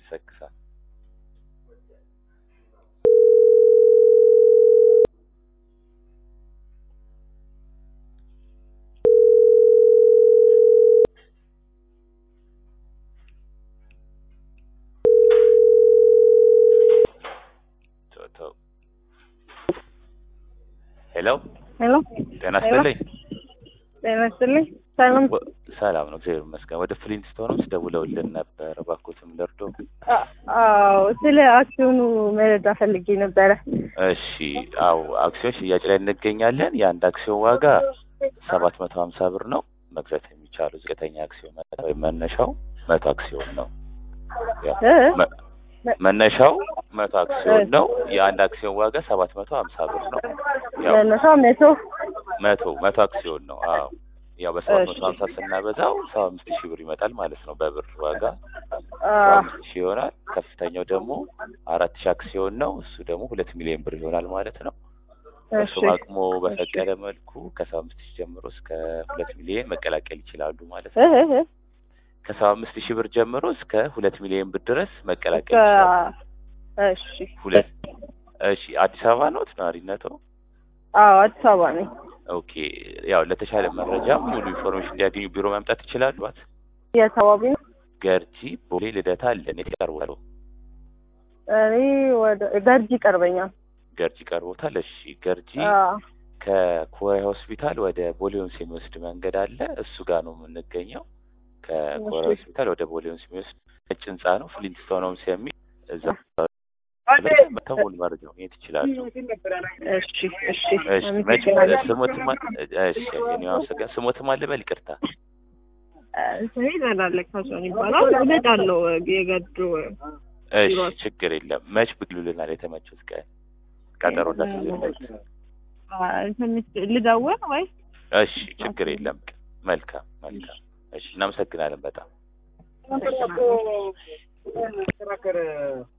ይሰክሳል። ተው ተው። ሄሎ ሄሎ ጤና ይስጥልኝ። ጤና ይስጥልኝ። ሰላም ወ- ሰላም ነው፣ እግዚአብሔር ይመስገን። ወደ ፍሊንስቶንስ ደውለውልን ነበር። እባክዎትም ልርዶ? አ- አዎ ስለ አክሲዮኑ መረጃ ፈልጌ ነበረ። እሺ፣ አው አክሲዮን ሽያጭ ላይ እንገኛለን። የአንድ አክሲዮን ዋጋ ሰባት መቶ ሀምሳ ብር ነው። መግዛት የሚቻሉ ዝቅተኛ አክሲዮን መጠን ወይም መነሻው መቶ አክሲዮን ነው። ያው እ? መ- መነሻው መቶ አክሲዮን ነው። የአንድ አክሲዮን ዋጋ ሰባት መቶ ሀምሳ ብር ነው። ያው መነሻ መቶ መቶ መቶ አክሲዮን ነው። አዎ ያው በሰባት መቶ እሺ። ሀምሳ ስናበዛው ሰባ አምስት ሺህ ብር ይመጣል ማለት ነው። በብር ዋጋ አ፣ ሰባ አምስት ሺህ ይሆናል። ከፍተኛው ደግሞ አራት ሺህ አክሲዮን ነው። እሱ ደግሞ ሁለት ሚሊዮን ብር ይሆናል ማለት ነው። እሺ እሱም አቅሞ በፈቀደ መልኩ ከሰባ አምስት ሺህ ጀምሮ እስከ ሁለት ሚሊዮን መቀላቀል ይችላሉ ማለት እ ነው። እ እ ከሰባ አምስት ሺህ ብር ጀምሮ እስከ ሁለት ሚሊዮን ብር ድረስ መቀላቀል እስከ ይችላሉ። እሺ ሁለት እሺ፣ አዲስ አበባ ነው ናሪነቶ? አዎ አዲስ አበባ ነኝ። ኦኬ። ያው ለተሻለ መረጃ ሙሉ ኢንፎርሜሽን እንዲያገኙ ቢሮ መምጣት ይችላሉ። ባት የት አካባቢ ነው? ገርጂ፣ ቦሌ፣ ልደታ አለን። የት ይቀርባሉ? እኔ ወደ ገርጂ ይቀርበኛል። ገርጂ ቀርቦታል። እሺ፣ ገርጂ አ፣ ከኮሪያ ሆስፒታል ወደ ቦሌዮንስ የሚወስድ መንገድ አለ። እሱ ጋር ነው የምንገኘው። ከኮሪያ እሺ። ሆስፒታል ወደ ቦሌዮንስ የሚወስድ ነጭ ህንጻ ነው። ፍሊንትስቶንስ የሚል እዛ መተው ሙሉ መረጃ ማግኘት ይችላሉ። እሺ እሺ እሺ መች አመሰግናለሁ። ስሞትማ እሺ እኔ አመሰግናለሁ። ስሞትማ ልበል ይቅርታ። ስሜ ዘላለቅ ካሶን ይባላል። እመጣለሁ የገዱ እሺ ቢሮአችን። ችግር የለም። መች ብግሉልናል የተመቹት ቀን ቀጠሮ እንዳስይዝለት። ትንሽ ልደውል ወይ? እሺ ችግር የለም። መልካም መልካም። እሺ እናመሰግናለን በጣም